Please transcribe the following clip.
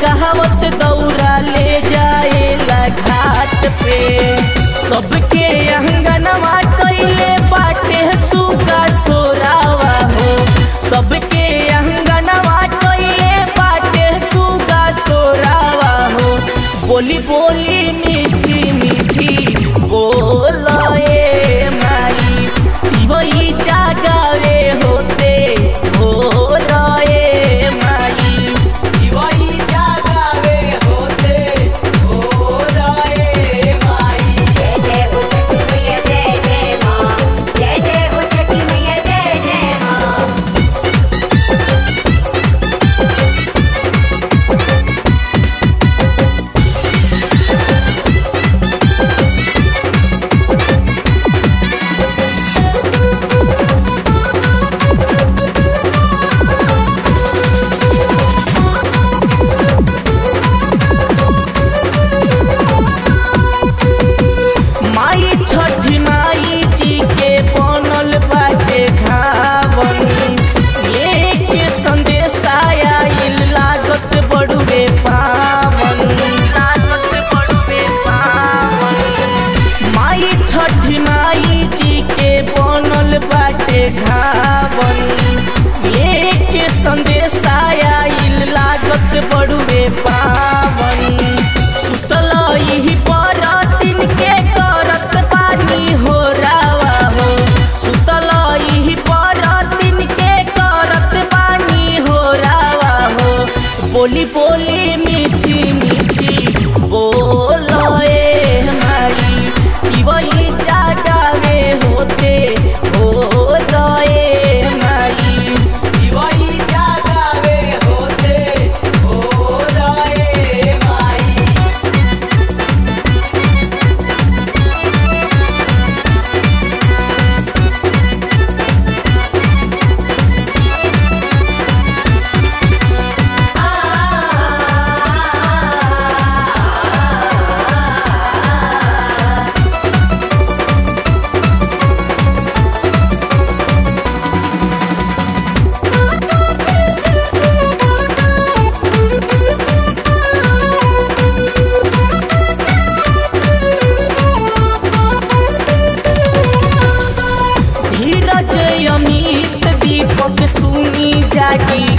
कहवत दौरा ले जाएला घाट पे सबके अंगनवा कैले बाटे सुगा सोरावा हो सबके अंगनवा कैले बाटे सुगा सोरावा हो बोली बोली मीठी मीठी बोलाए माई वही जागावे होते हो रहे माई वही जागावे होते हो रहे माई जय जय हो छठी मैया जय जय माँ जय जय हो छठी मैया जय जय माँ माई छठी माई जी के बनल बाटे घावन लेके संदेश आइल लागत बड़ुए पावन लागत बड़ुए पावन माई छठी माई जी के बनल बाटे घावन लेके संदेश आइल लागत बड़ुए पावन सुतल इही पर दिन के करत पानी हो रावा हो सुतल इही पर दिन के करत पानी हो रावा हो बोली बोली मीठी मीठी बोलोए माई ई वही जागावे होते हो रहे माई वही जागावे होते हो रहे माई धीरज अमित दीपक सुनी जागी